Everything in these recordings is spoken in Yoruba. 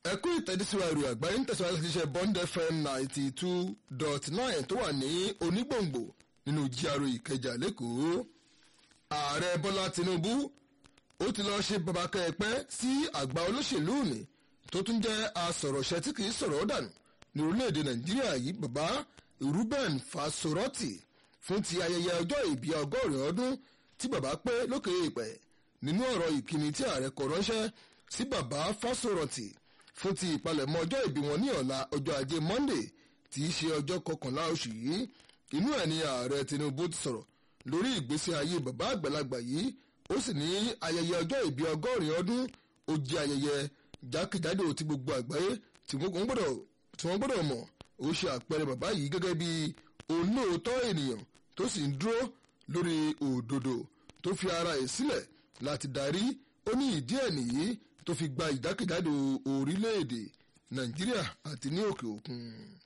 ẹkú ìtẹ́dísíwájú àgbáyé ń tẹ̀síwájú láti ṣe bond fm ninety two dot nine tó wà ní onígbòǹgbò nínú GRA ìkẹjà lẹ́kọ̀ọ́ ààrẹ bọ́lá tinubu ó ti lọ́ọ́ ṣe babakẹ́ ẹ̀pẹ́ sí àgbà olóṣèlú mi tó tún jẹ́ asọ̀rọ̀ṣẹ́ tí kìí sọ̀rọ̀ dànù ní orílẹ̀-èdè nàìjíríà yìí bàbá ruben fasoroti fún ti ayẹyẹ ọjọ́ ìbí ọgọ́rin ọdún tí bàbá pé lókè èèpẹ̀ nínú ọ̀rọ̀ ìkíni tí ààrẹ kọ ránṣẹ́ sí bàbá fasoroti fún ti ìpalẹ̀mọ́ ọjọ́ ìbí wọn ní ọ̀la ọjọ́ ajé monday tí í ṣe ọjọ́ kọkànlá oṣù yìí inú ẹ̀ ni ààrẹ tinubu ti sọ̀rọ̀ lórí ìgbésí ayé bàbá àgbàlagbà yìí ó sì ní ayẹyẹ ọjọ́ ìbí ọgọ́rin ọdún ó jẹ́ ayẹyẹ jákèjádò tí gbogbo àgbáyé tí wọ́n gbọ́dọ̀ mọ̀ ó ṣe àpẹẹrẹ bàbá yìí gẹ́gẹ́ bí olóòótọ́ ènìyàn tó sì ń dúró lórí òdodo tó fi ara ẹ̀ sílẹ̀ láti darí ó ní ìdí ẹ̀ nìyí tó fi gba ìjákèjádò orílẹ̀-èdè nàìjíríà àti ní òkè òkun.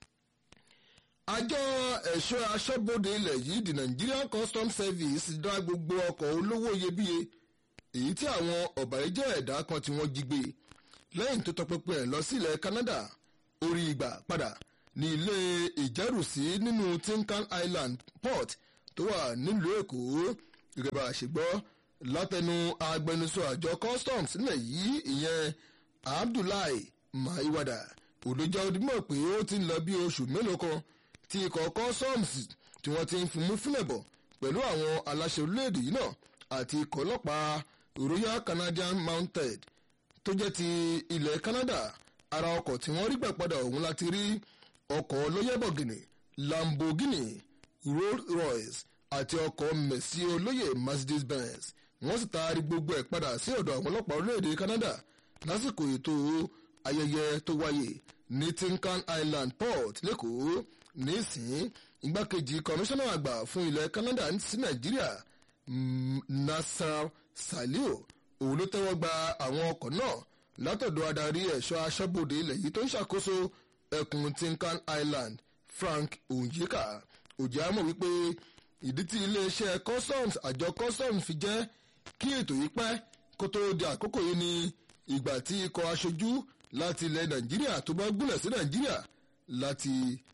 àjọ ẹ̀ṣọ́ aṣọ́bodè ilẹ̀ yìí the Nigerian Customs Service dá gbogbo ọkọ̀ olówó iyebíye èyí tí àwọn ọ̀bàyéjẹ́ ẹ̀dá kan tí wọ́n jí gbé lẹ́yìn tó tọpinpin ẹ̀ lọ sílẹ̀ Canada orí ìgbà padà ní ilé ìjẹ́rùsí nínú Tinkan Island port tó wà nílùú Èkó gẹ́gẹ́ bá a ṣe gbọ́ látẹnu agbẹnusọ àjọ customs nílẹ̀ yìí ìyẹn Abdullahi Maiwada olójà odimọ̀ pé ó ti ń lọ bí oṣù mélòó kan tí ikọ̀ customs tí wọ́n ti ń fimú fúnlẹ̀ bọ̀ pẹ̀lú àwọn aláṣẹ orílẹ̀-èdè yìí náà àti ikọ̀ ọlọ́pàá Royal Canadian Mounted tó jẹ́ ti ilẹ̀ Canada ara ọkọ̀ tí wọ́n rí gbà padà ọ̀hún láti rí ọkọ̀ lóyẹ́bọ̀gìnì Lamborghini Rolls Royce àti ọkọ̀ Mercy olóyè Mercedes Benz wọ́n sì taari gbogbo ẹ̀ padà sí ọ̀dọ̀ àwọn ọlọ́pàá orílẹ̀-èdè Canada lásìkò ètò ayẹyẹ tó wáyé ní Tinkan Island Port lẹ́kọ̀ọ́ nísìn igbákejì kọmíṣánná àgbà fún ilẹ̀ Canada sí Nàìjíríà Nasser Saliu òun ló tẹ́wọ́ gba àwọn ọkọ̀ náà látọ̀dọ̀ adarí ẹ̀ṣọ́ aṣọ́bodè ilẹ̀ yìí tó ń ṣàkóso ẹkùn Tinkan Island Frank Onyeka òjì àmọ̀ wípé ìdí tí iléeṣẹ́ customs àjọ customs fi jẹ́ kí ètò yìí pẹ́ kó tó di àkókò yìí ni ìgbà tí ikọ̀ aṣojú láti ilẹ̀ Nàìjíríà tó bá gúnlẹ̀ sí Nàìjíríà láti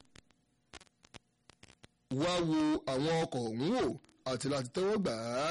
wá wo àwọn ọkọ̀ ọ̀hún wò àti láti tẹ́wọ́ gbà á.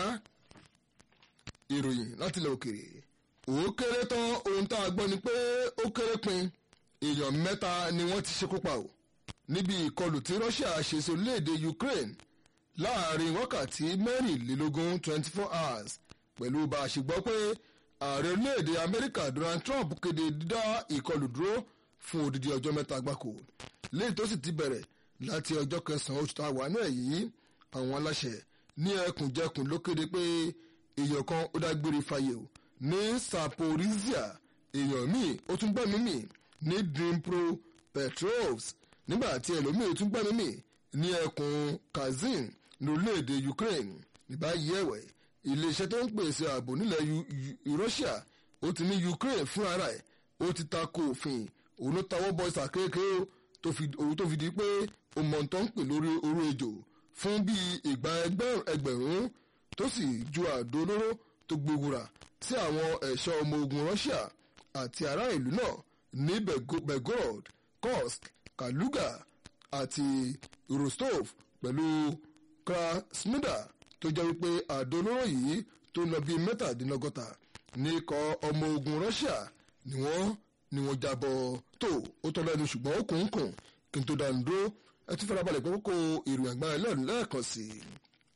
ìròyìn láti ilẹ̀ òkèèrè ó kéré tán ohun tá a gbọ́ ni pé ó kéré pin èèyàn mẹ́ta ni wọ́n ti ṣekú pa ò níbi ìkọlù tí Russia ṣe sí orílẹ̀-èdè Ukraine láàrin wákàtí mẹ́rìnlélógún twenty four hours pẹ̀lú bá a ṣe gbọ́ pé ààrẹ orílẹ̀-èdè Amẹ́ríkà Donald Trump kéde dídá ìkọlù dúró fún odidi ọjọ́ mẹ́ta gbáko léyìí tó sì ti bẹ̀rẹ̀ láti ọjọ́ kẹsàn-án oṣù tá a wà náà yìí àwọn aláṣẹ ní ẹkùnjẹkùn ló kéde pé èèyàn kan ó dágbére fáyé o ní Saporizhia èèyàn míì ó tún gbẹ́mí mì ní Dnipro Petrovsk nígbà tí ẹlòmíì tún gbẹ́mí mì ní ẹkùn Kazin ní orílẹ̀-èdè Ukraine ní báyìí ẹ̀wẹ̀ iléeṣẹ́ tó ń pèsè ààbò nílẹ̀ Russia ó ti ní Ukraine fún ara ẹ̀ ó ti ta ko òfin òun ló tawọ́ bọ ìsàkéèké òun tó fi di pé ó mọ̀ tó ń pè lórí oró ejò fún bíi ìgbà ẹgbẹ̀rún tó sì ju àdó olóró tó gbowura sí àwọn ẹ̀ṣọ́ ọmọ ogun Russia àti ará ìlú náà ní Belgorod Kursk Kaluga àti Rostov pẹ̀lú Krasnodar tó jẹ́ wípé àdó olóró yìí tó lọ bíi mẹ́tàdínlọ́gọ́ta ní ikọ̀ ọmọ ogun Russia ni wọ́n ni wọ́n jábọ̀ tó ó tọ́ lẹ́nu ṣùgbọ́n ó kùn ún kùn kí n tó dànù dúró ẹ tún farabalẹ̀ pé kókó ìròyìn àgbáyé lẹ́nu lẹ́ẹ̀kan sí i.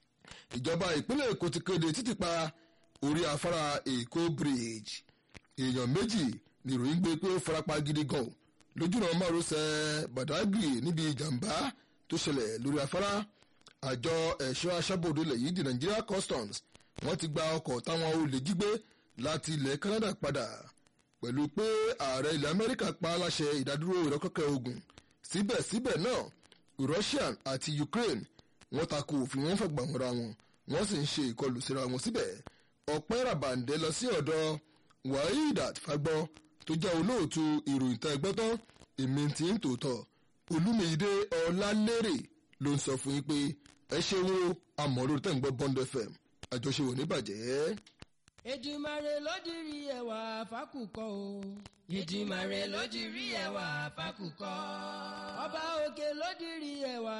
ìjọba ìpínlẹ̀ Èkó ti kéde títì pa orí afárá Èkó bridge èèyàn méjì ni ìròyìn gbé pé ó farapa gidi gan lójúnà márosẹ̀ Badagry níbi ìjàmbá tó ṣẹlẹ̀ lórí afárá àjọ ẹ̀ṣọ́ aṣọ́bodè ilẹ̀ yìí di Nigeria Customs wọ́n ti gba ọkọ̀ táwọn olè jí gbé láti ilẹ̀ Canada padà pẹ̀lú pé ààrẹ ilẹ̀ Amẹ́ríkà pa aláṣẹ ìdádúró ìrọ́kọ̀kẹ́ ogun síbẹ̀síbẹ̀ náà Russia àti Ukraine wọ́n tako òfin wọn fẹ́ gbàmọ́ra wọn wọ́n sì ń ṣe ìkọlù síra wọn síbẹ̀ ọ̀pẹ́ ràbàǹdẹ́ lọ sí ọ̀dọ̀ Wahidat Fagbọ́ tó jẹ́ olóòtú ìròyìn tẹ́ gbọ́ tán èmi ti ń tòótọ́ Olúmídé Ọlálérè ló ń sọ fún yín pé ẹ ṣeun o àmọ́ lórí tẹ́ ń gbọ́ Bond FM àjọṣe wò ní bàjẹ́. Èdùmàrè ló dirí ẹwà fákùkọ o. Èdùmàrè ló dirí ẹwà fákùkọ. Ọba òkè ló dirí ẹwà